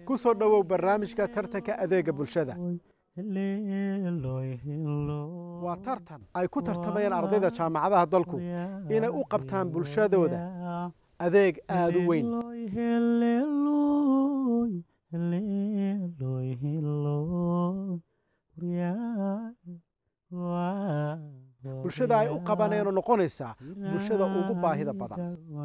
ku soo dhowow barnaamijka tartanka adeega bulshada waa tartan ay ku tartamayaan ardayda jaamacadaha dalku inay u qabtaan bulshadooda adeeg aada u weyn bulshada ay u qabaneenoo noqonaysaa bulshada ugu baahida badan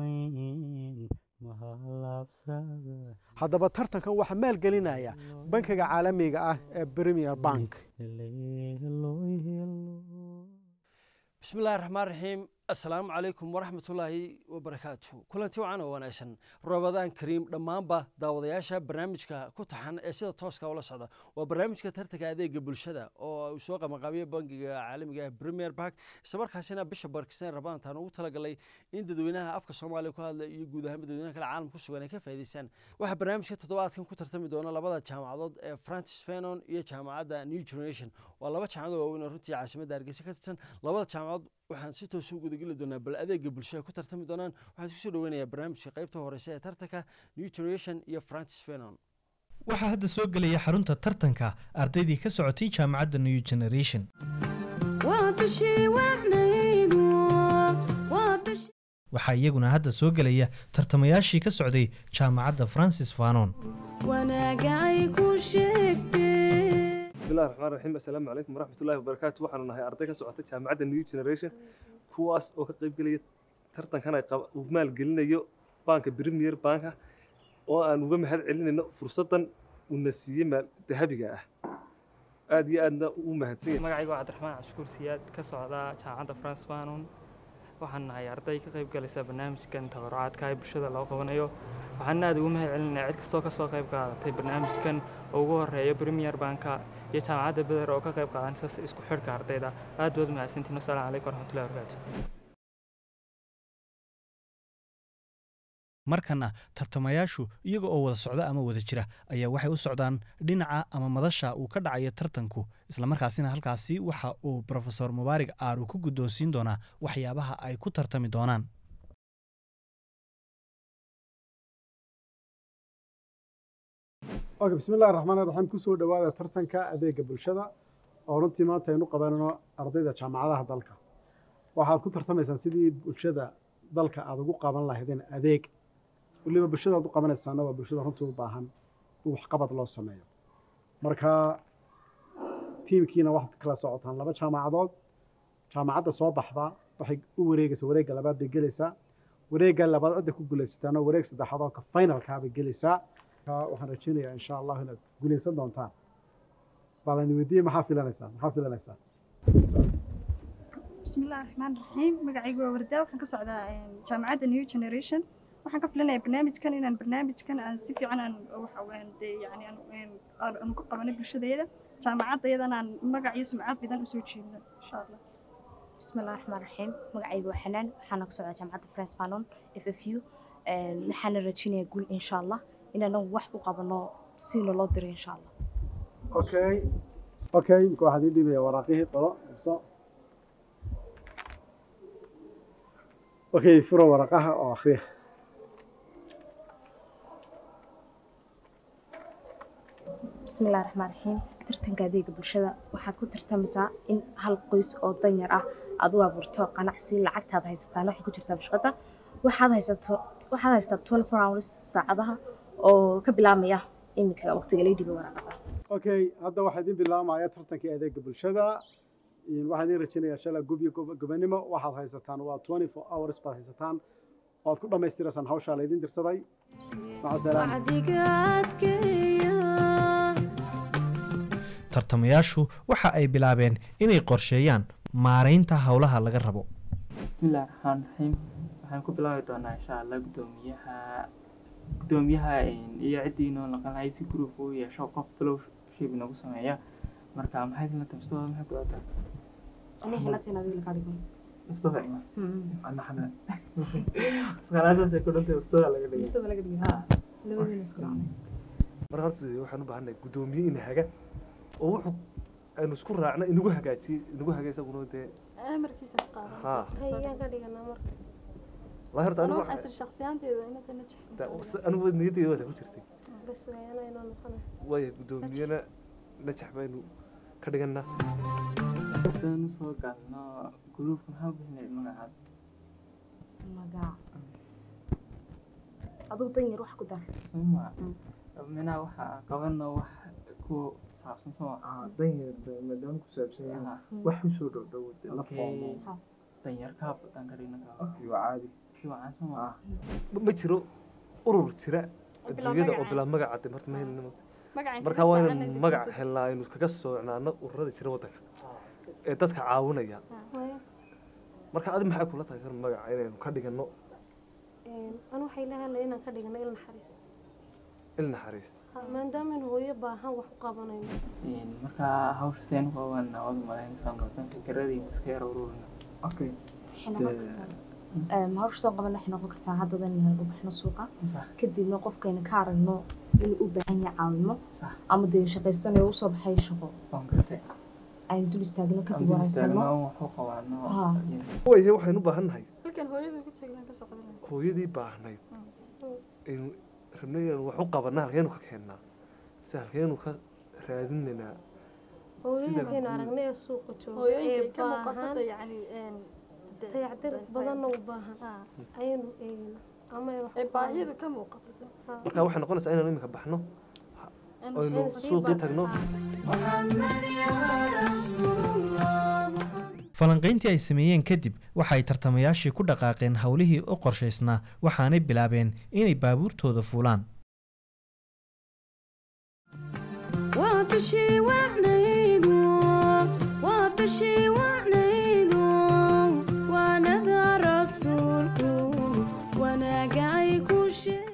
haddaba tartankan waxaa maalgelinaya bankiga caalamiga ah ee premier bank bismillahi raxmaan raxiim assalaamu calaykum waraxmatullaahi wabarakaatu kulanti wacan oo wanaagsan rabadaan kariim dhammaanba daawadayaasha barnaamijka ku taxan ee sida tooska ula socda waa barnaamijka tartanka adeega bulshada oo uu soo qabanqaabiya bankiga caalamiga ah premier bank islamarkaasina bisha barkistan rabadaantaan ugu talagalay in dadweynaha afka soomaaliya ku hadla iyo guud ahaanba dadweynaha kale caalamka ku sugan ay ka faa'iidaystaan waxaa barnaamijka toddobaadkan ku tartami doona labada jaamacadood ee francis fenon iyo jaamacadda new generation waa laba jaamacad waaweyn oo runtii caasimadda hargeysa ka tirsan labada jaamacadood waxaan si toos u gudageli doonaa bal adeega bulshada ku tartami doonaan waxaan isku soo dhaweynayaa barnaamijka qaybta horeysa ee tartanka new generation iyo francis fenon waxaa hadda soo gelaya xarunta tartanka ardaydii ka socotay jaamacadda new generation waxaa iyaguna hadda soo gelaya tartamayaashii ka socday jaamacadda francis fanon bismillahi raxmaan raxiim assalaamu calaykum waraxmatullahi wabarakaatu waxaanu nahay arday ka socota jaamacadda new generation kuwaas oo ka qayb gelaya tartankan ay uu maalgelinayo banka premier banka oo aan uga mahad celinayno fursaddan uuna siiyey maal dahabiga ah aada iyo aadna u mahadsan yahay magacayga waa cabdiraxmaan cabshukuur siyaad ka socda jaamacadda france fanon waxaan nahay arday ka qayb galaysa barnaamijkan tabarucaadka ee bulshada loo qabanayo waxaan aada ugu mahad celinaya cid kastoo kasoo qayb qaadatay barnaamijkan oo ugu horeeya premier banka iyo jaamacadda beder oo ka qayb qaadanaysa isku xidhka ardayda aad baad mahadsantiin wasalaamu calaykum waraxmatullahi wabarakaatu markana tartamayaashu iyaga oo wada socda ama wada jira ayaa waxay u socdaan dhinaca ama madasha uu ka dhacayo tartanku islamarkaasina halkaasi waxa uu rofesor mubaarig aar uu ku guddoonsiin doonaa waxyaabaha ay ku tartami doonaan oke bismillahi raxmaan raxiim kusoo dhowaada tartanka adeega bulshada oo runtii maanta aynu qabanano ardayda jaamacadaha dalka waxaad ku tartamaysaan sidii bulshada dalka aada ugu qaban lahaydeen adeeg weliba bulshada aad u qabanaysaana waa bulshada runtii u baahan in waxqabad loo sameeyo marka tiimkiina waxaad kala socotaan laba jaamacadood jaamacadda soo baxda waxay u wareegaysaa wareegga labaad bay gelaysaa wareegga labaad cidda ku guulaysataana wareeg saddexaad oo ka finalkaa bay gelaysaa waxaan rajeynayaa insha allahu inaad guulaysan doontaan baalan weydiiye maxaa filanaysaa maxaa filanaysaa bismillahi raxmaan raxiim magacaygu waa wardaa waxaan ka socdaa jaamacadda new generation waxaan ka filanayaa barnaamijkan inaan barnaamijkan aan si fiican aan waxa dee yani aan ku qabanay bulshadeeda jaamacadda iyadana aan magac iyo sumcad badan usoo jeedno insha allah bismillahi raxmaan raxiim magacaygu waa xanaan waxaana ka socdaa jaamacadda france fanon f f u waxaana rajeynayaa guul insha allah inaan wax u qabano sina loo diray insha allah okay okay imka waxaad ii dhibaya waraaqihii qolo so okay furo waraqaha oo akhriya bismillahi raxmaan raxiim tartanka adeega bulshada waxaad ku tartamaysaa in hal qoys oo danyar ah aad u abuurto qanacsi lacagtaad haysataan waxay ku jirtaa bashqada waxaad haysato waxaad haysataa twelve four hours saacadaha oo ka bilaabmaya iminka waqtiga lay dhibay waraaqada okay hadda waxaa idin bilaabmaya tartankii adeega bulshada waxaan idin rajeynayaa shalay gubyo gobanimo waxaad haysataan waa twenty four hours baad haysataan oad ku dhammaystiraysaan hawshaa laydin dirsaday maca salaam tartamayaashu waxa ay bilaabeen inay qorsheeyaan maaraynta howlaha laga rabo bismillahi raxmaan raxiim waxaan ku bilaabi doonaa insha allah guddoomiyaha guddoomiyaha iyo ciddii inoo naqanahay si group uu yeesho qof fellowship inagu sameeya marka maxay la tabsadooda maxay ku dhaataa asqalaadaasay ku dhantay ustada laga dhigay mar horta waxaan u baahannahay guddoomiye ina haga oo wuxuu aynu isku raacna inagu hagaajiye inagu haga isaguna dee amarkiisa ka Ha. qaadan ayaan ka dhiganaa marka wallahi horta anigu anigu waxaa sir shakhsiyaanteeda inata najix anigu niyadeeda waa ku jirtay bas weeyaan inoo noqonay waaya guddoomiyena najax baynu ka dhiganaa haddaan usoo galno gruupka maxaa bixinay magacaad magac adigu danyar wax ku dar soma minaa waxaa qabano wax ku saabsan soo danyar maadaama ku saabsan yahay wax usoo dhow dhow la foomo danyarkaa badan ka dhigna iyo caadi si wacan soma Ma- ma jiro urur jira Oo bilaa adduunyada oo magaca. bilaa magaca de marta ma helina magacaan marka waa inaynu magac helnaa aynu kaga soocnaano ururada jira waddanka ee dadka caawinaya Waayo, marka adi maxay kula tahay sar magaca inaynu ka dhigano een, anu waxay la hadlay inaan ka dhigno il naxariis il naxariis Ha, maadaama in hooyo baahan wax u qabanayno markaa hawsha seen kooban waad malaynaysaa noqon fikradiina iska yar ururina okay waxay noqon kartaa em, hawsha soo qaban waxay noqon kartaa haddadan inaan u baxno suuqa sax kadibna qofkayna ka aragno inuu u baahan yahay caawimo sax ama dee shaqaysanayo usoo baxay shaqo waan gartay aynu dul istaagno kadib Aan waraysano dul waxu qabaano Ha. waye waxaynu u baahan nahay halkan hooyadu ku taglaan ka soo qadanay hooyadii baahnayd aynu rabnay inaynu wax u qabanaa halkeenu ka keennaa si halkeenu ka raadinaynaa hooyooyinkaynu aragnay ee suuqa jooga hooyooyinka ee ka muuqato baahan yacni een dayactir badanna u baahan Ah. ayaynu eegna ama ay wax ee u qabanayno. baahiyadu ka muuqato Ha. marka waxay noqonaysaa inaynu imika baxno in aynu Inaynu sii suuqii ba- tagno falanqayntii ay sameeyeen kadib waxay tartamayaashii ku dhaqaaqeen howlihii u qorshaysnaa waxaanay bilaabeen inay baabuurtooda fuulaan waa bishii wacnaydu waa bishii wacnaydu waanada rasuulku wanaaga ay ku sheeg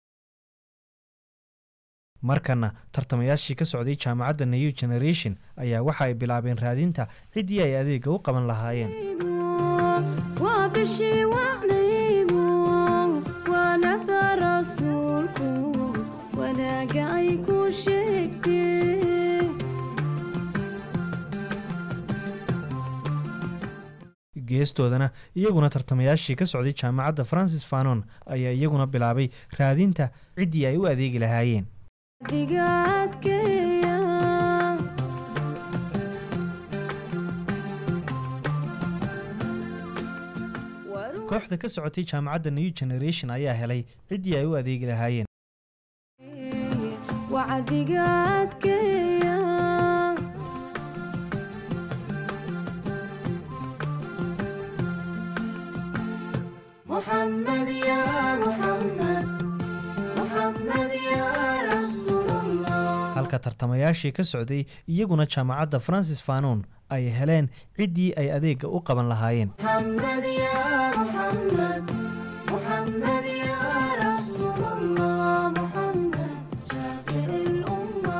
markana tartamayaashii ka socday jaamacadda new generation ayaa waxa ay bilaabeen raadinta ciddii ay adeega u qaban lahaayeen waa bishii wacnaydu waanada rasuulku wanaaga ay ku sheegtee geestoodana iyaguna tartamayaashii ka socday jaamacadda francis fanon ayaa iyaguna bilaabay raadinta ciddii ay u adeegi lahaayeen digaadkeeya kooxda ka socotay jaamacadda new generation ayaa helay ciddii ay u adeegi lahaayeen wacdigaadkeeya محمد يا محمد محمد يا رسول الله halka tartamayaashii ka socday iyaguna jaamacadda francis fanon ay heleen ciddii ay adeega u qaban lahaayeen محمد يا محمد محمد يا رسول الله محمد شافع الأمة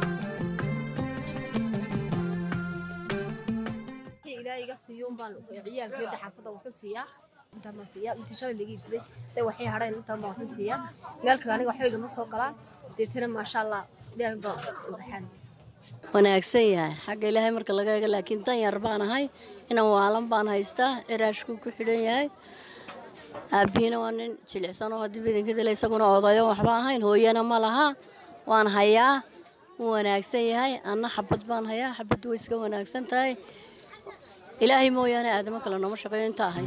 wixii ilaahay iga siiyo umbaan ciyaalkeeda xaafadda waxu siiyaa intaan baan siiyaa intii shalay laga iibsaday day waxay hadheen intaan baan waxu siiyaa meel kale aniga waxba igama soo galaan deetana maasha allah ilaahay baan u baxaan wanaagsan yahay xagga ilaahay marka laga eego laakiin dan yar baan ahay inan waalan baan haystaa ciraashkuu ku xidhan yahay aabbihiina waa nin jilicsan oo haddii badanka dila isaguna odayo waxba ahayn hooyana ma laha waan hayaa wuu wanaagsan yahay anna xabad baan hayaa xabaddu way iska wanaagsan tahay ilaahay mooyaane aadamo kale nooma shaqeeyo inta ahay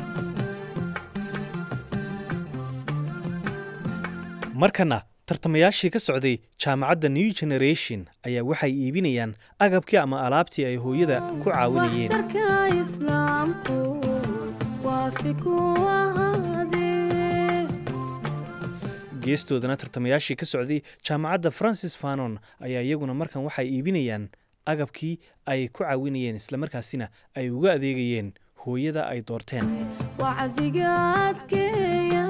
markana tartamayaashii ka socday jaamacadda new generation ayaa waxay iibinayaan agabkii ama alaabtii ay hooyada ku caawinayeen waxtarka islaamku waafi ku ahaadee geestoodana tartamayaashii ka socday jaamacadda francis fanon ayaa iyaguna markan waxay iibinayaan agabkii ay ku caawinayeen islamarkaasina ay uga adeegayeen hooyada ay doorteen wacdigaadkeeya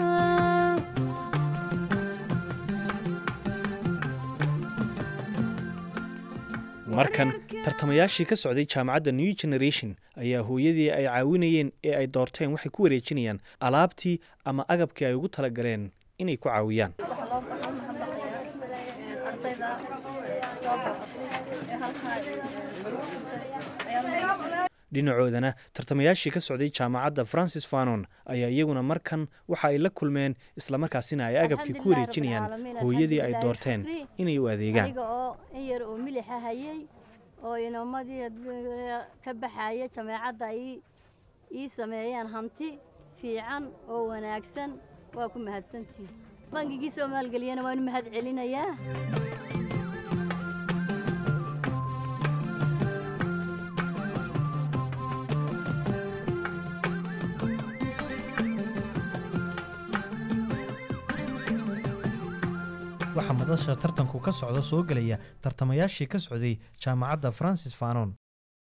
markan tartamayaashii ka socday jaamacadda new generation ayaa hooyadii ay caawinayeen ee ay doorteen waxay ku wareejinayaan alaabtii ama agabkii ay ugu talagaleen inay ku caawiyaan dhinacoodana tartamayaashii ka socday jaamacadda francis fanon ayaa iyaguna markan waxa ay la kulmeen islamarkaasina ay agabkii ku wareejinayaan hooyadii ay doorteen inay u adeegaan aniga oo in yar oo milixa hayay oo inoomadii ka baxaya jameecadda ay ii sameeyeen hanti fiican oo wanaagsan waa ku mahadsantihin bangigii soo maalgeliyana waanu mahad celinayaa waxaa madasha tartanku ka socda soo gelaya tartamayaashii ka socday jaamacadda francis fanon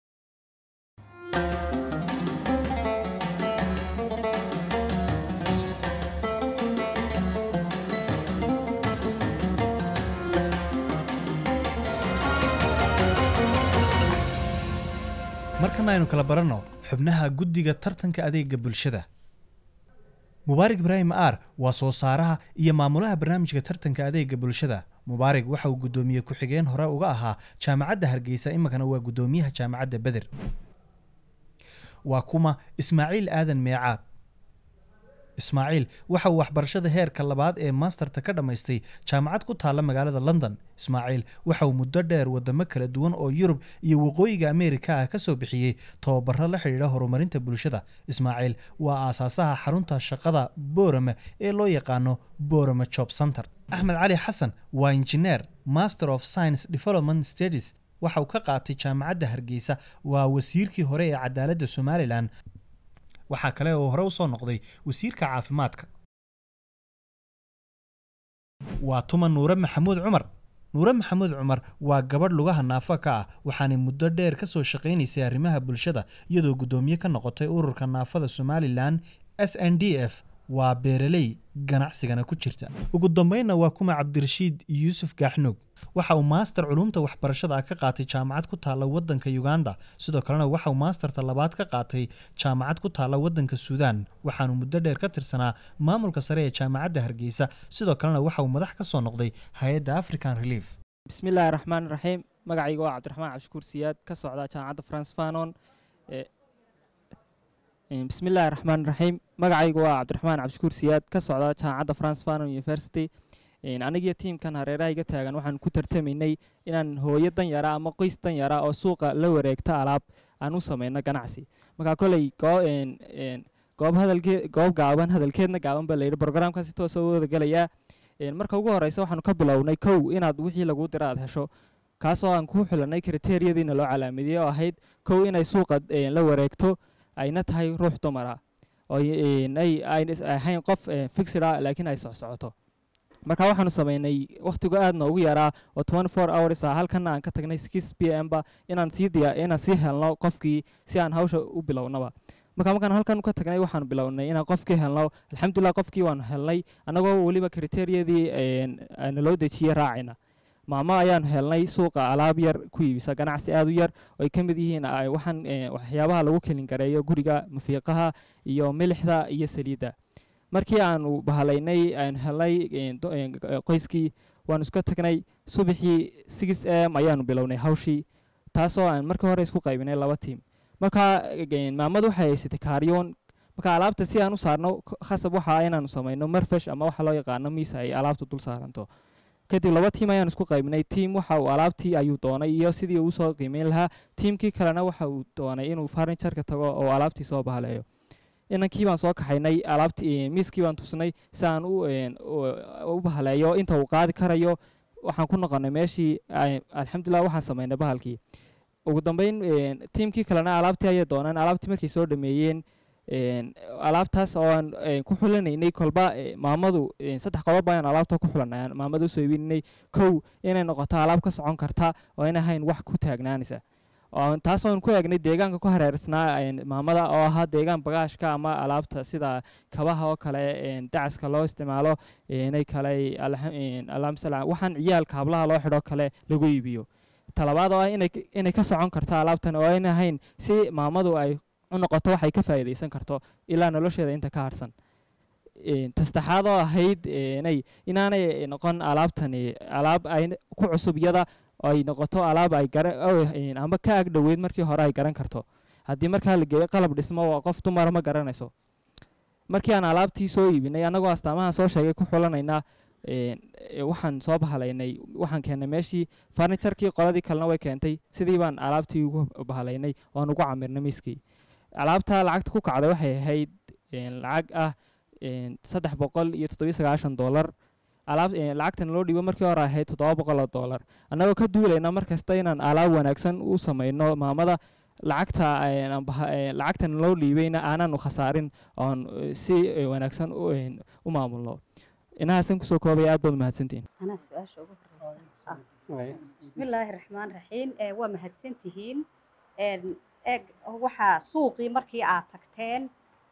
markana aynu kala baranno xubnaha guddiga tartanka adeega bulshada mubaarig ibraahim aar waa soo saaraha iyo maamulaha barnaamijka tartanka adeega bulshada mubaarig waxa uu guddoomiye ku-xigeen hore uga ahaa jaamacadda hargeysa iminkana waa guddoomiyaha jaamacadda beder waa kuma ismaaciil aadan meecaad ismaaciil waxa uu waxbarashada heerka labaad ee masterta ka dhammaystay jaamacad ku taalla magaalada london ismaaciil waxa uu muddo dheer wadamo kala duwan oo yurub iyo waqooyiga ameerika ah ka soo bixiyey tababaro la xidhiidha horumarinta bulshada ismaaciil waa aasaasaha xarunta shaqada boorame ee loo yaqaano boorame job center axmed cali xasan waa injineer master of science development studies waxa uu ka qaatay jaamacadda hargeysa waa wasiirkii hore ee cadaaladda somalilan waxaa kale oo hore u soo noqday wasiirka caafimaadka waa tuma nuure maxamuud cumar nuure maxamuud cumar waa gabadh lugaha naafo ka ah waxaanay muddo dheer ka soo shaqaynaysay arrimaha bulshada iyadoo guddoomiye ka noqotay ururka naafada somalilan s n d f waa beeraley ganacsigana ku jirta ugu dambeynna waa kuma cabdirashiid yuusuf gaaxnuug waxa uu maaster culumta waxbarashada ah ka qaatay jaamacad ku taalla waddanka uganda sidoo kalena waxa uu maasterta labaad ka qaatay jaamacad ku taalla waddanka suudaan waxaanu muddo dheer ka tirsanaa maamulka sare ee jaamacadda hargeysa sidoo kalena waxa uu madax ka soo noqday hay-adda african relief bismillaahi raxmaan raxiim magacayga waa cabdiraxmaan cabshukuur siyaad ka socda jaamacadda france fanon bismillaahi raxmaan raxiim magacayga waa cabdiraxmaan cabshukuur siyaad ka socda jaamacadda france fanon university anigiyo tiimkan hareeraha iga taagan waxaan ku tartamaynay inaan hooyo dan yara ama qoys dan yara oo suuqa la wareegta alaab aan u samayno ganacsi markaa koley goob hadalkee goob gaaban hadalkeedna gaaban baa layidhi brograamkaasi toosa u wadagelayaa marka ugu horeysa waxaanu ka bilownay kow inaad wixii laguu dira aad hesho kaasoo aan ku xulanay kriteeriyadiina loo calaamidiyey oo ahayd kow inay suuqa la wareegto ayna tahay ruux dumara oo ay ahayn qof fixid ah laakiin ay socsocoto marka waxaanu samaynay wakhtigu aad noogu yaraa oo twenty four hours ah halkana aan ka tagnay six p m ba inaan sii diya inaan sii helno qofkii si aan hawsha u bilownaba marka markaan halkan ka tagnay waxaan bilownay inaan qofkii helno alxamdulilah qofkii waanu helnay annagoo weliba kriteeriyadii naloo dejiyey raacayna maamo ayaanu helnay suuqa alaab yar ku iibisa ganacsi aad u yar oo ay ka mid yihiin waxaan waxyaabaha lagu kelin gareeyo guriga mafiiqaha iyo milixda iyo saliidda markii aanu bahalaynay aanu helnay qoyskii waanu iska tagnay subaxii six m ayaanu bilownay hawshii taasoo aan markii hore isku qaybinay laba tiim marka maamadu waxay haysatay kaaryoon marka alaabta si aan u saarno khasab waxa inaanu samayno marfash ama waxa loo yaqaano miis ay alaabta dul saaranto kadib laba tiim ayaanu isku qaybinay tiim waxa uu alaabtii ayuu doonay iyo sidii uu soo qiimeyn lahaa tiimkii kalena waxa uu doonay inuu farniturka tago oo alaabtii soo bahaleeyo inankii baan soo kaxaynay alaabtii miiskii baan tusnay si aan u bahaleeyo inta uu qaadi karayo waxaan ku noqonay meeshii alxamdulilah waxaan samaynay bahalkii ugu dambeyn tiimkii kalena alaabtii ayay dooneen alaabtii markay soo dhameeyeen alaabtaas oo aan ku xulanaynay kolba maamadu saddex qodob ayaan alaabta ku xulanay maamada usoo iibinay kow inay noqoto alaab ka socon karta oo in ahayn wax ku taagnaanaysa taas oon ku eegnay deegaanka ku hareersnaa maamada oo ahaa deegaan bagaashka ama alaabta sida kabaha oo kale dacaska loo isticmaalo inay kale waxaan ciyaalka hablaha loo xidho kale lagu iibiyo talabaad oo ah inay ka socon karto alaabtan oo ayna ahayn si maamadu ay u noqoto waxay ka faa'iidaysan karto ilaa nolosheeda inta ka harsan tasaddexaad oo ahayd inaanay noqon alaabtani alaab ay ku cusub iyada ay noqoto alaab ay amba ka ag dhoweyd markii hore ay garan karto haddii markaa la geeyo qalab dhismo waa qof dumara ma garanayso markii aan alaabtii soo iibinay annagoo astaamahan soo sheegay ku xulanaynaa een, ee, waxaan soo bahalaynay waxaan keennay meeshii farniturkii qoladii kalena way keentay sidii baan alaabtii ugu bahalaynay oan ugu camirnay miiskii alaabta lacagta ku kacday waxay ahayd een, lacag ah een, saddex boqol iyo toddobiyo sagaashan doolar alaab een, lacagtan loo dhiibo markii hore ahayd toddoba boqol oo doolar annagoo ka duulayna mar kasta inaan alaab wanaagsan u samayno maamada lacagta een, aan baha- een, lacagtan loo dhiibayna aanaanu khasaarin oon eh, si eh, wanaagsan u een, u maamulno inahaasan kusoo koobaya aad baad mahadsantihin anaa su-aasha ugu horeysa ah bismillaahi raxmaan raxiim ee waa mahadsantihiin een eeg waxaa suuqii markii aad tagteen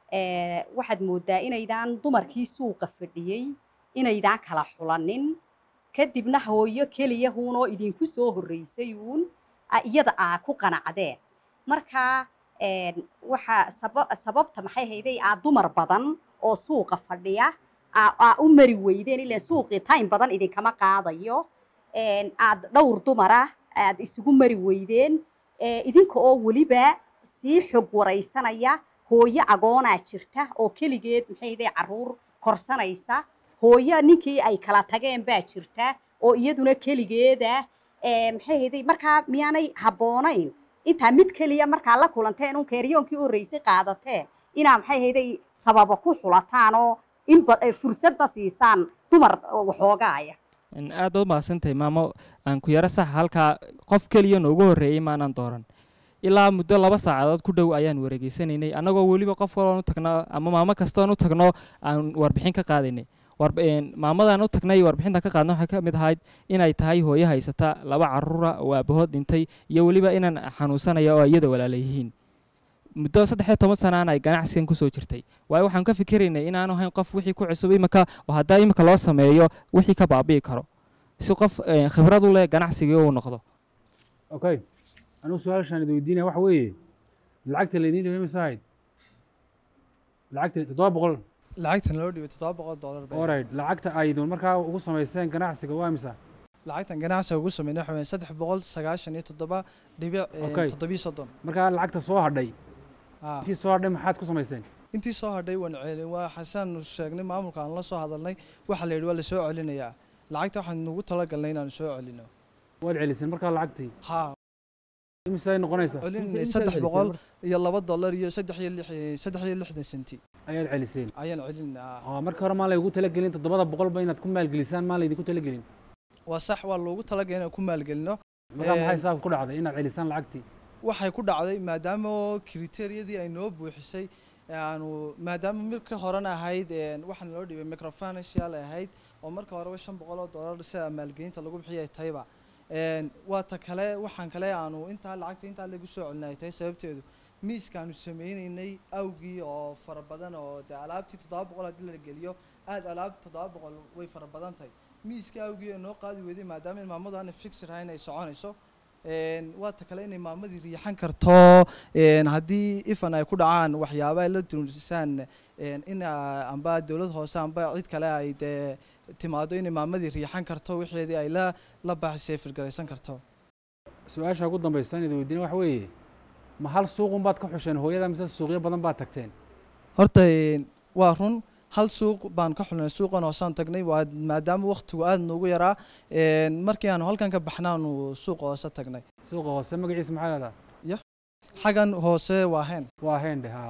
ee waxaad moodaa inaydaan dumarkii suuqa fadhiyey inaydaan kala xulanin kadibna hooyo keliya huunoo idinku soo horreysay uun a- iyada aa ku qanacdeen marka een waxaa saba- sababta maxay hayday aa dumar badan oo suuqa fadhiya aa aa u mari weydeen ilaan suuqii time badan idinkama qaadayo een aad dhowr dumara aad isugu mari weydeen ee idinka oo weliba sii xog waraysanaya hooyo agoonaa jirta oo keligeed maxay hayday carruur korsanaysa hooyo ninkii ay kala tageen baa jirta oo iyaduna keligeeda ee maxay hayday markaa miyaanay habboonayn intaa mid keliya markaa la kulanteen un keeryoonkii u horreysay qaadateen inaa maxay hayday sababa ku xulataan oo in ba- eh, fursadna siisaan dumar waxoogaaya Een, aad baad mahadsantahay maamo aan ku yaro sax halkaa qof keliya noogu horreeyey maanaan dooran ilaa muddo laba saacadood ku dhow ayaan wareegeysanaynay annagoo weliba qof kaloon u tagno ama maamo kastoon u tagno aan warbixin ka qaadaynay Warb- een, maamadaan u tagnay warbixinta ka qaadna waxay ka mid ahayd inay tahay hooyo haysata laba carruura oo aabahood dhintay iyo weliba inaan xanuunsanaya oo iyada walaala yihiin muddo saddex iyo toban sanaan ay ganacsigan kusoo jirtay waayo waxaan ka fikiraynay inaanu ahayn qof wixii ku cusub imika oo haddaa imika loo sameeyo wixii ka baabi'i karo si qof eh, khibrad u leh ganacsigii uu noqdo okay anigu su-aashaan idi weydiinaya waxa weeye lacagta laydin dhibay mise ahayd lacagta toddoba boqol lacagtan loo dhibay toddoba boqol dollar bay alright lacagta aydun markaa ugu samayseen ganacsiga waa imisa lacagtan ganacsiga ugu sameynay waxa weeye saddex boqol sagaashan iyo toddoba dhibic eh, Okay. toddobiyo soddon markaa lacagta soo hadhay Ah. intii soo hadhay maxaad ku samayseen intii soo hadhay waan celin waa xasaan sheegnay maamulka aan la soo hadalnay waxa la yidhi waa lasoo celinayaa lacagta waxaan nugu talagalnay inaan soo celino waad celiseen markaa lacagtii ha imisay noqonaysaa celinay saddex boqol iyo laba dollar iyo saddex iyo lix saddex iyo lixdan senti ayaad celiseen ayaan celinaa oo marka hore maan laygu talagelin toddobada boqolba inaad ku maalgelisaan maan laydinku talagelin waa sax waa loogu talagalay inaan ku maalgelino markaa maxay Een, saabka ku dhacday inaad celisaan lacagtii waxay ku dhacday maadaama oo kriteeriyadii ay noo buuxisay aanu maadaama marka horena ahayd een, waxaan loo dhibay microfinancial ay ahayd oo marka horeba shan boqol oo dollar sida maalgelinta lagu bixiyay tayba Een, waa ta kale waxaan kale aanu intaa lacagta intaa lagu soo celinay tahay sababteedu miiskaanu sameynaynay awgii oo fara badan oo dee alaabtii toddoba boqol haddii la geliyo aad alaabta toddoba boqol way fara badan tahay miiskii awgii ee noo qaadi weyday maadaama in maamadu aanay fixir ahayn ay soconayso Een, waa ta kale inay maamadii riixan karto een, haddii ifan ay ku dhacaan waxyaaba ay la dunsaan een, in ah, amba dowlad hoose amba cid kale ay dee timaado inay maamadii riixan karto wixeedii ay la la baaxisay firgaraysan karto su-aasha ugu dambaysa in idi weydiina waxa weeye ma hal suuqun baad ka xusheen hooyada mise suuqyo badan baad tagteen horta een, waa run hal suuq baan ka xulnay suuqan hoosaan tagnay waa maadaama waqtigu aad noogu yaraa een, markii aanu halkan ka baxnaanu suuqa hoose tagnay suuqa hoose magaciisa maxaa leedaha ya xaggan hoose waa heen waa heendhe haa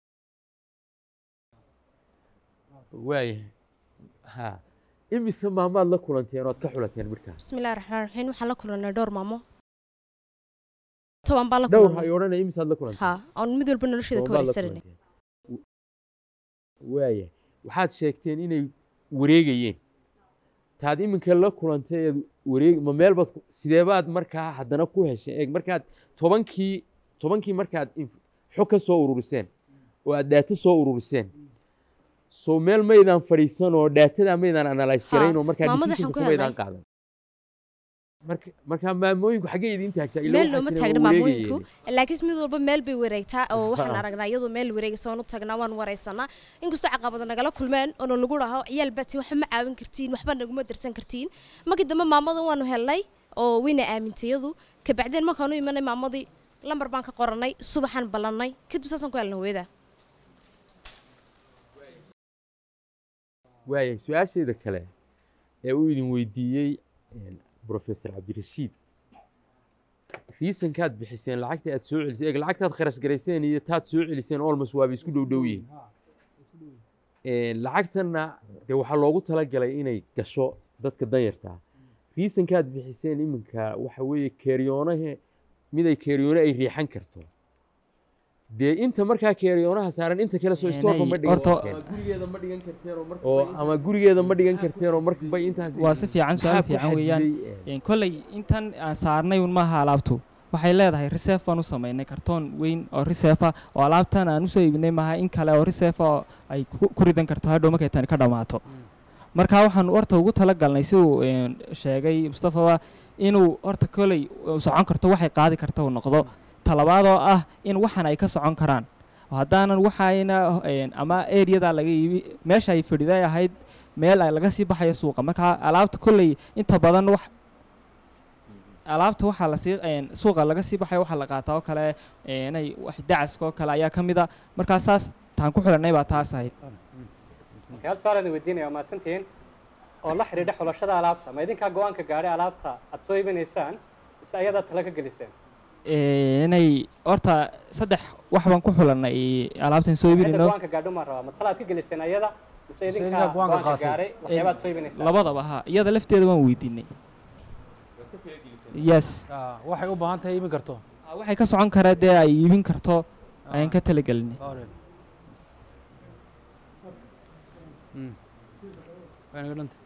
waayahay ha imise maamaad la kulanteen ood ka xulateen markaa bismillahi raxmaan raxiim waxaan la kulannay dhowr maamo toban baan la dhowr kulannay hay odhanaya imisaad la kulanteen ha oon mid walba nolosheeda ka Toban baad la wareysananay kulanteen. waayahay waxaad sheegteen inay wareegayeen taad iminka la kulantay eed wareeg ma meel baad ku- sidee baad markaa haddana ku hesheen eeg markaad tobankii tobankii markaad inf- xog ka soo ururiseen oo aad daato soo ururiseen soo meel maydaan fadhiisan oo daatadaa maydaan analyse garayn oo markaa maamada decision waxaan ku kumaydaan helnay. qaadan marka markaa maamooyinku xaggee idin taagtaa Ilaa meel waxaa looma jira taagna waa maamooyinku wareegayeen. laakiin mid walba meel bay wareegtaa oo waxaan Ha. aragnaa iyadoo meel wareegaysa waan u tagnaa waan wareysanaa inkastoo caqabada nagala kulmeen oona lagu dhaho ciyaal baatiin waxba ma caawin kartiin waxba naguma darsan kartiin markii dambe maamada waanu helnay oo wayna aamintay iyadu kabacdeen markaanu imanay maamadii lambar baan ka qorannay subaxaan ballannay kadib saasaan ku helna hooyada waaya su-aasheeda kale ee uu idin weydiiyey professor cabdirashiid riisankaad bixiseen lacagta aad soo celiseen eeg lacagtaad kharash garayseen iyo taad soo celiseen olmos waaba isku dhow dhow yihiin lacagtanna dee waxaa loogu talagalay inay gasho dadka danyarta ah riisankaad bixiseen iminka waxa weeye keeriyoonahe mid ay keeriyoone ay riixan karto dee inta markaa keeriyoonaha saaran inta kale soo istoorka ma dhigan horta- karteen gurigeeda ma dhigan karteen oo marka oo ama gurigeeda ma dhigan karteen oo markabay intaas waa si fiican su-aal maxaa ku fiican weeyaan xadiday, Een, kolley intan aan saarnay un maaha alaabtu waxay leedahay reserve baan u samaynay kartoon weyn oo reserve ah oo alaabtan aan usoo iibinay maaha in kale oo reserve ah oo ay ku ku ridan karto hadhow markay tani ka dhammaato marka waxaan horta ugu talagalnay si uu een, sheegay mustafaba inuu horta kolley uu socon karto waxay qaadi karta uu noqdo talabaad oo ah in waxan ay ka socon karaan oo haddaanan waxayna een, ama areada laga iibi meesha ay fadhiday ahayd meel ay laga sii baxayo suuqa marka alaabta kolley inta badan wax alaabta waxaa lasii een, suuqa laga sii baxayo waxaa la qaataa oo kale een, inay wax dacaska oo kale ayaa ka mid a markaa saas taan ku xidhanay baa taas ahayd hal su-aal aan weydiinaya waa mahadsantihiin oo la xidhiidha xulashada alaabta ma idinkaa go-aanka gaadhay alaabta aad soo iibinaysaan mise ayadaa tala ka geliseen Ee, inay horta saddex wax baan ku xulanay alaabtan soo cidda iibinayno go-aanka gaadho maan rabaa ma talaad ka geliseen ayada mise idinkaa idinkaa go-aanka go-aanka qaatay? gaadhay waxyaabaad soo iibinaysaan labadaba ha iyada lafteeda waan weydiinay yes Ah, waxay u baahan tahay iibin karto Ah, waxay ka socon karaa dee ay iibin karto ayaan ka talagelinay Alright. Mm. Way naga dhantay.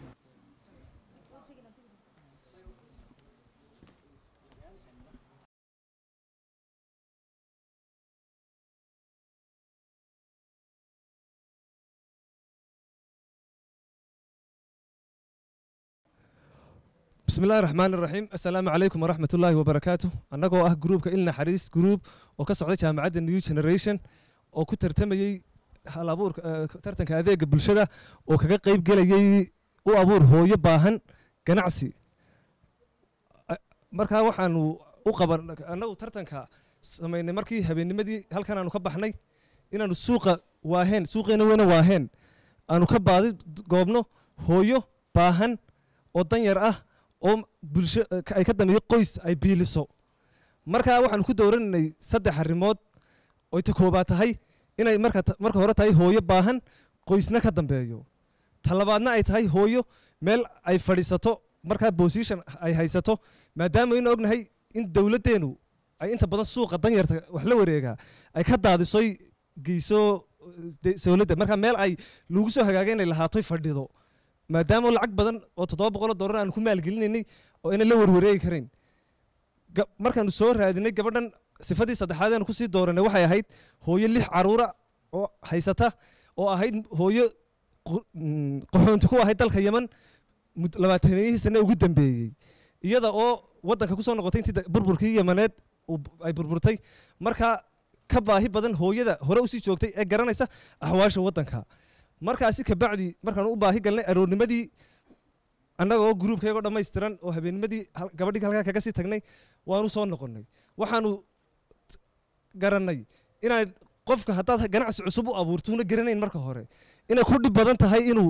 بسم الله الرحمن الرحيم السلام عليكم ورحمة الله وبركاته أنagoo ah gruupka ilna xariis group oo ka socda jaamacadda new generation oo ku tartamayey hal abuurka eh, tartanka adeega bulshada oo kaga qayb gelayay u abuur hooyo baahan ganacsi A- markaa waxaanu u qaban annagu tartanka samaynay markii habeennimadii halkan aanu ka baxnay inaanu suuqa waaheen suuqeena weyna waaheen aanu ka baadi goobno hooyo baahan oo danyar ah oo bulsho ay ka dambeeyo qoys ay biiliso markaa waxaanu ku dowraninay saddex arrimood oy ta koobaad tahay inay marka ta- marka hore tahay hooyo baahan qoysna ka dambeeyo ta labaadna ay tahay hooyo meel ay fadhiisato markaa position ay haysato maadaama aynu ognahay in dowladdeenu ay inta badan suuqa danyarta wax la wareegaa ay ka daadisoy geyso de- dowladda marka meel ay lagu soo hagaaga inay lahaatoy fadhido maadaama lacag badan oo toddoba boqoloo dollar aanu ku maalgelinaynay oo ayna la warwareegi karayn ga- markaanu soo raadinay gabadhan sifadii saddexaad aanu kusii dooranay waxay ahayd hooyo lix caruura oo haysata oo ahayd hooyo qu- mm, qaxoonti ku ahayd dalka yeman mud- labaataniyihii sane ugu dambeeyey iyada oo waddanka kusoo noqotay intii da- burburkii yamaneed uu b- ay burburtay markaa ka baahi badan hooyada hore usii joogtay ee garanaysa axwaasha waddanka markaasi kabacdi markaanu u baahi galnay aroornimadii annagoo gruubkayagoo dhammaystiran oo habeennimadii hal- gabadhii halkaa kaga sii tagnay waanu soo noqonnay waxaanu t- garannay inaan qofka haddaad ganacsi cusub u abuurto una garanayn marka hore inay ku dhib badan tahay inuu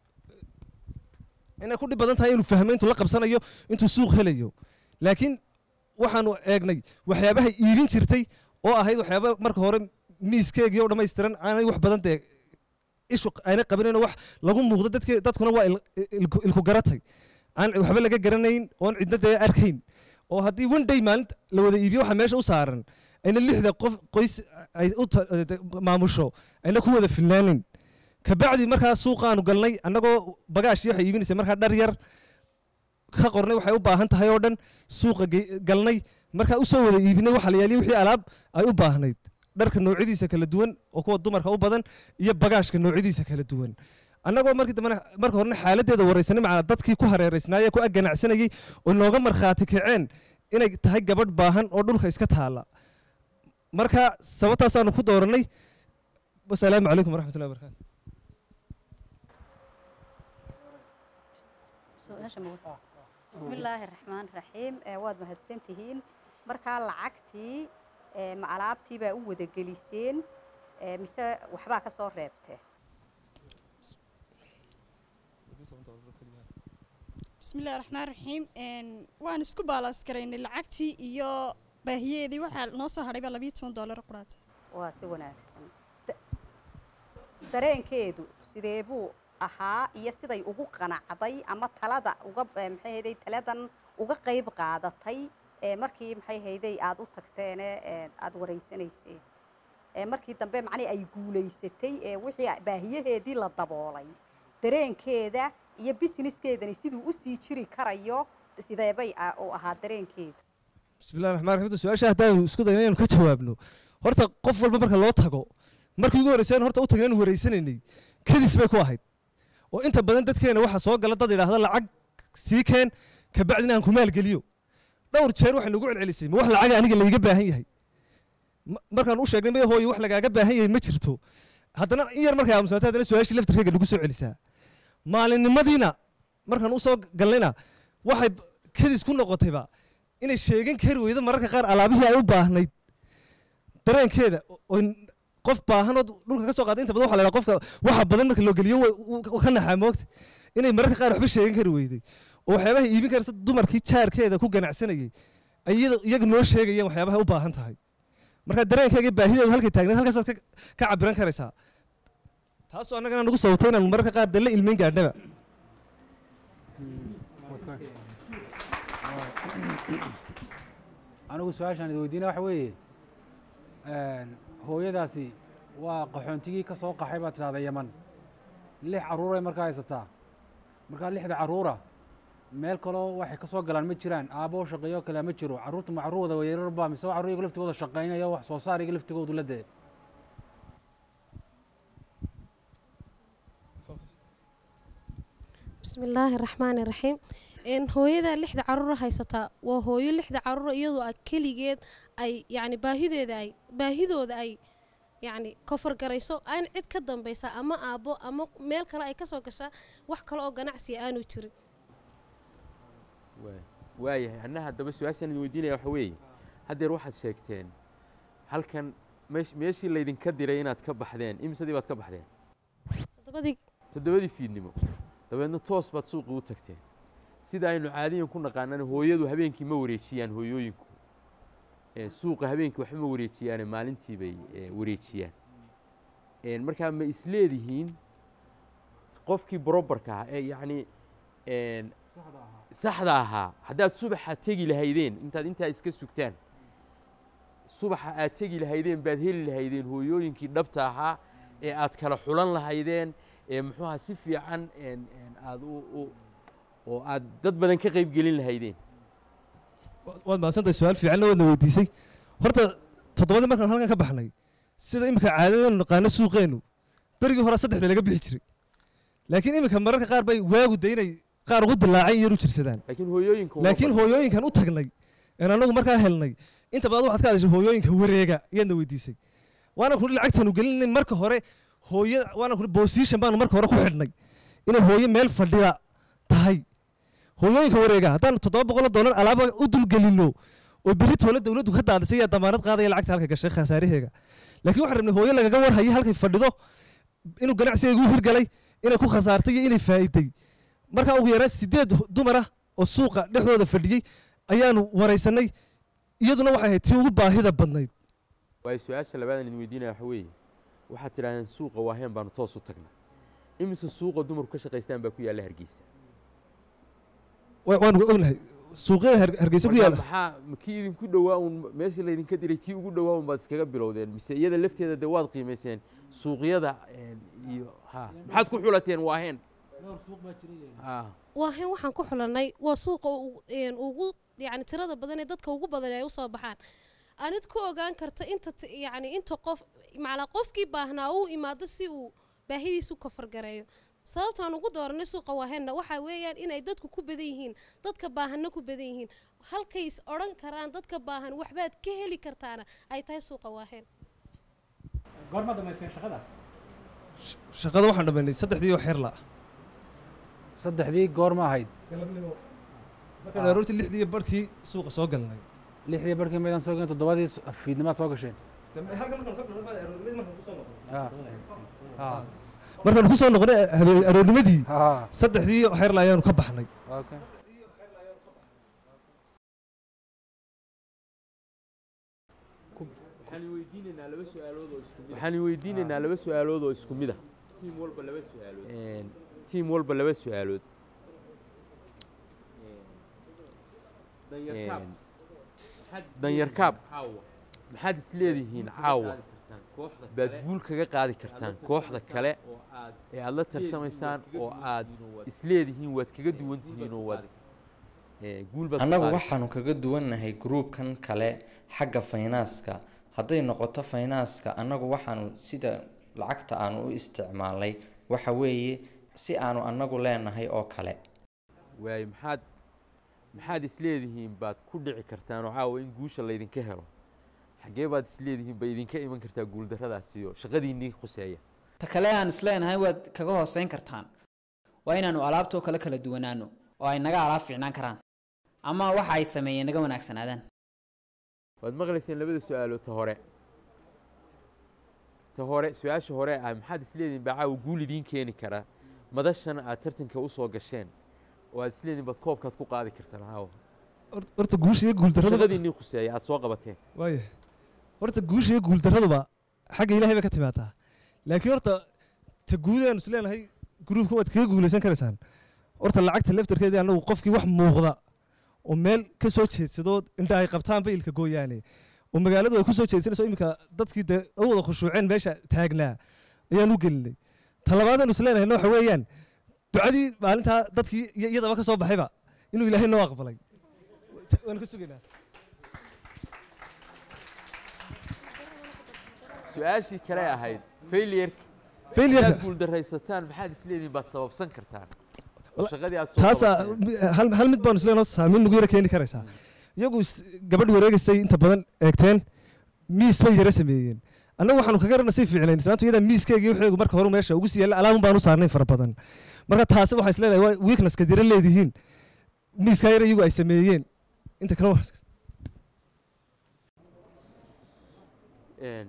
inay ku dhib badan tahay inuu fahmo intuu la qabsanayo intuu suuq helayo laakiin waxaanu eegnay waxyaabahay iibin jirtay oo ahayd waxyaaba marka hore miiskeegii oo dhammaystiran aanay wax badan dee ishu aanay qabanayno wax lagu muuqdo dadke dadkuna waa il- ilku ilku garatay aan waxba laga garanayn oon cidna dee arkayn oo haddii one day maalinta la wada iibiyo waxa meesha u saaran ayna lixda qof qoys ay u ta- de- maamusho ayna ku wada filnaanin kabacdi markaa suuqaanu galnay annagoo bagaashi waxay iibinaysay markaa dhar yar ka qornay waxay u baahan tahay oo dhan suuqa ge- galnay markaa usoo wada iibinay waxa la yaaliya wixii alaab ay u baahnayd dharka noocyadiisa kala duwan oo kuwa dumarka u badan iyo bagaashka noocyadiisa kala duwan annagoo markii dambena marka horena xaaladdeeda waraysanay macnaa dadkii ku hareeraysnaayee ku agganacsanayey oo nooga markhaati kaceen inay tahay gabadh baahan oo dhulka iska taala marka sababtaasaanu ku dooranay wasalaamu calaykum waraxmatullahi wabarakaatu su-aasha ma wata bismi illaahi raxmaan raxiim ee waad mahadsantihiin markaa lacagtii ee, ma alaabtii baa u wada geliseen ee, mise waxbaa ka soo reebtee bismillahi raxmaan raxiim waan isku baalaas garaynay lacagtii iyo baahiyeedii waxaa noo soo hadhay baa labiyo toban doolar quraata waa si wanaagsan Da- dareenkeedu sidee buu ahaa iyo siday ugu qanacday ama talada uga eh, maxay hayday taladan uga qayb qaadatay ee markii maxay hayday aad u tagteene ee aad wareysanayseen ee markii dambe macnii ay guulaysatay ee wixii baahiyaheedii la daboolay dareenkeeda iyo businesskeedani siduu usii jiri karayo sideebay a- u ahaa dareenkeedu bismillahi raxmaan raxiim su-aasha haddaanu isku dayno inaynu ka jawaabno horta qof walba marka loo tago markii ugu horreysay horta u tagna inu wareysanaynay kadis bay ku ahayd oo inta badan dadkeena waxaa soo gala dad idhaahda lacag sii keen kabacdina aan ku maalgeliyo dhowr jeer waxay nagu celcelisay ma wax lacaga aniga layga baahan yahay Ma- markaan u sheegnay maya hooyo wax lagaaga baahan yahay ma jirto haddana in yar markay aamusnaatay haddana su-aashii laftirkeyga nagu soo celisaa maalinimadiina markaan u soo galnayna waxay b- kadis ku noqotayba inay sheegan kari weydo mararka qaar alaabihii ay u baahnayd dareenkeeda o- oo n- qof baahanood dhulka ka soo qaaday inta badan waxa la yidhaha qofka waxa badan marka loo geliyo wa- wuu ka naxaa moogta inay mararka qaar waxba sheegan kari weyday oo waxyaabaha iibin karta dumarkii jaarkeeda ku ganacsanayay ay iyada- iyaga noo sheegayeen waxyaabaha u baahan tahay marka dareenkeega iyo baahideedu halkay taagneed halkaasaad ka ka cabiran karaysaa taasoo annagana nagu sababtay inaanu mararka qaar dee la ilmeyn gaadhnaba anigu su-aashaan idi weydiina waxa weeye hooyadaasi waa qaxoontigii ka soo qaxay baad tidhahda yaman lix carruuray markaa haysataa markaa lixda carruura meel kaloo waxay ka soo galaan ma jiraan aabbo shaqeeyo kale ma jiro carruurta ma carruur wada weerarba mise waa carruur iyaga laftigooda shaqaynaya wax soo saar iyaga laftigoodu la dee bismillaahi raxmaani raxiim een hooyada lixda caruura haysataa waa hooyo lixda caruura iyadoo ah keligeed ay yacni baahideeda ay baahidooda ay yacni kofar garayso aan cid ka dambaysa ama aabbo ama meel kale ay kasoo gashaa wax kale oo ganacsiga aanu jirin waay waayahay anna haddaba su-aashaan idin weydiinaya waxa weeye haddeer waxaad sheegteen halkan meesh meeshii laydinka diray inaad ka baxdeen imisadii baad ka baxdeen toddobadii toddobadii fiidnimo dabeedna toos baad suuqii u tagteen sida aynu caadiyan ku naqaanana hooyadu habeenkii ma wareejiyaan hooyooyinku Ee, suuqa habeenkii waxba ma wareejiyaane maalintii bay ee, wareejiyaan Een, markaa ma isleedihiin qofkii barobarka ahaa ee yacni een, saxda ahaa haddaad subaxa tegi lahaydeen intaad intaa iska sugtaan subaxa aad tegi lahaydeen baad heli lahaydeen hooyooyinkii dhabta ahaa ee aad kala xulan lahaydeen ee muxuu ahaa si fiican een, een, aad u u- oo aad dad badan ka qayb gelin lahaydeen waad mahadsantahay su-aal fiicanna waadna weydiisay horta toddobadii markaan halkan ka baxnay sida imika caadadeenu naqaano suuqeennu berigii hore saddexda laga bixi jiray laakiin imika mararka qaar bay waagu de inay qaar ugu dilaacay iyaru jirsadaan laakiin hooyooyinka uma laakiin badna. hooyooyinkan u tagnay een anagu markaa helnay inta badan waxaad ka hadashay hooyooyinka wareega ayaadna weydiisay waana kuri lacagtaanu gelinay marka hore hooya waana kuri position baanu marka hore ku xidhnay inay hooyo meel fadhida tahay hooyooyinka wareega haddaan toddoba boqol oo dollar alaaba u dulgelinno oo berri toole dowladdu ka daadisay ayaa damaanad qaadaya lacagta halka gashay khasaaraheega laakiin waxaan rabnay hooyo lagaga warhayo halkay fadhido inuu ganacsigeegu hirgalay inay ku khasaartay iyo inay faa'iiday markaa ugu yaraan sideed dumar ah oo suuqa dhexdooda fadhiyey ayaanu waraysanay iyaduna waxay ahayd tii ugu baahida badnayd waayo su-aasha labaadan idin weydiinaya waxa weeye waxaad tidhahdeen suuqa waaheen baanu toos u tagnay imise suuqa dumarku ka shaqaystaan baa ku yaalla hargeysa Wa- waanu ognahay suuqyada Har- hargeysa ku Marka yaala maxaa ma kii idinku dhowaa un meeshii laydinka diray kii ugu dhowaa un baad iskaga bilowdeen mise iyada lafteeda dee waad qiimayseen suuqyada een, iyo ha maxaad ku xulateen waaheen Ah. waahayn waxaan ku xulanay waa suuqa u- een ugu yacni tirada badan ee dadka ugu badan ay usoo baxaan anid ku ogaan karta inta ti- yacni inta qof macnaa qofkii baahnaa uu imaado si uu baahidiisu kafargareeyo sababtaan ugu dooranay suuqa waahaynna waxaa weeyaan inay dadku ku badan yihiin dadka baahanna ku badan yihiin halkay is odhan karaan dadka baahan waxbaad ka heli kartaana ay tahay suuqa waahayn goorma dhammaysteen shaqada shaqada waxaan dhammaynay saddexdii oo xeer la saddexdii goorma ahayd markaan aroortii lixdii iyo barhkii suuqa soo galnay lixdii barkii maydaan soo geen toddobadii s- fiidnimaad soo gasheen Ah. Ah. markaan ku soo noqonay habeen aroornimadii saddexdii xeerla ayaanu ka baxnay Okay. waxaan weydiinaynaa laba su-aalood oo isku mid waxaan weydiinaynaa laba su-aalood oo isku mid ah tiim walba laba su-aalood tiim walba laba su-aalood danyarkaab maxaad isleedihiin caawa baad guul kaga qaadi kartaan kooxda kale ee aad la tartamaysaan oo aad isleedihiin waad kaga duwan tihiin oo waad eh, guul baad ku annagu qaadi waxaanu kaga duwannahay gruubkan kale xagga faynaaska hadday noqoto faynaaska annagu waxaanu sida lacagta aanu u isticmaalnay waxa weeye si aanu annagu leenahay oo kale waayo maxaad maxaad isleedihiin baad ku dhici kartaan oo caawa in guusha laydinka helo xaggee baad isleedihiin bay idinka iman kartaa guuldarradaasi iyo shaqadiinnii khuseeya ta kale aan isleenahay waad kaga hooseyn kartaan waa inaanu alaabtoo kale kala duwanaano oo ay naga alaab fiicnaan karaan ama waxa ay sameeyeen naga wanaagsanaadaan waad maqlayseen labada su-aalood ta hore ta hore su-aasha hore ah maxaad isleedihiin baa caawa guul idiin keeni kara madashan aad tartanka usoo gasheen oo aad isleedihiin baad koobkaad ku qaadi kartaan caawa horta guusha iyo guuldarradu shaqadiinnii khuseeya aad soo qabateen waaya horta guusha iyo guuldarraduba xagga ilaahay bay ka timaadaa laakiin horta ta guud aanu is leenahay gruubka waad kaga guulaysan karaysaan horta lacagta laftarkeedii annagu qofkii wax muuqda oo meel ka soo jeedsadoo indha ay qabtaanba ilka gooyaane oo magaaladu ay ku soo jeedsanayso iminka dadkii dee u wada khushuuceen meesha taagnaa ayaan u gelinay talabaadanu is leenahayna waxa weeyaan ducadii maalintaa dadkii iyo iyadaba ka soo baxayba inuu ilaahay noo aqbalay waanu ka sugaynaa su-aashii kale ahayd failureka Failureka. hadaad guuldarraysataan maxaad isleedihiin baad sababsan kartaan oo shaqadii aad soo taasaa qabateen. hal hal mid baanu isleenoo saamayn nagu yara keeni karaysaa iyagu is- gabadh wareegaysay inta badan eegteen miis bay yara sameeyeen annagu waxaanu kaga ranasay fiicnayn islaantu iyadaa miiskeegii waxeegu marka hore meesha ugu sii yaalla alaabun baanu saarnayn fara badan marka taasi waxaa isleedahay waa weaknesska dira leedihiin miiskaa yara iyagu ay sameeyeen inta kale waa- Een,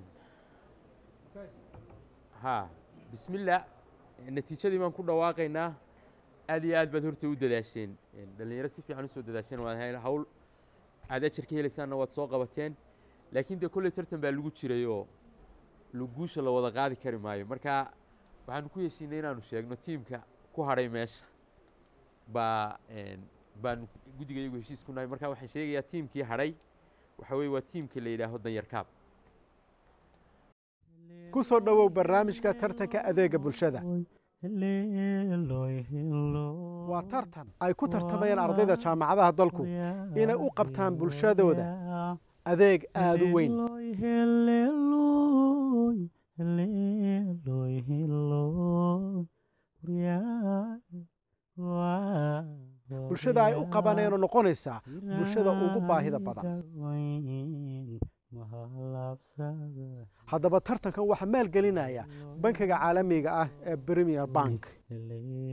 ha bismillah natiijadii baan ku dhawaaqaynaa aad iyo aad baad horta u dadaasheen Een, dhallinyaro si fiican usoo dadaasheen waad hay- hawl aad ajar ka helaysaanna waad soo qabateen laakiin dee kolley tartan baa lagu jiray oo lu- guusha la wada qaadi kari maayo marka waxaanu ku heshiinay inaanu sheegno tiimka ku hadhay meesha baa een, baanu guddiga iyagu heshiis ku nahay marka waxaan sheegayaa tiimkii hadhay waxa weeye waa tiimka la yidhaaho danyarkaab ku soo dhowow barnaamijka tartanka adeega bulshada waa tartan ay ku tartamayaan ardayda jaamacadaha dalku inay u qabtaan bulshadooda adeeg aada u weyn bulshada ay u qabanayno noqonaysaa bulshada ugu baahida badan haddaba tartankan waxaa maalgelinaya bankiga caalamiga ah ee premier bank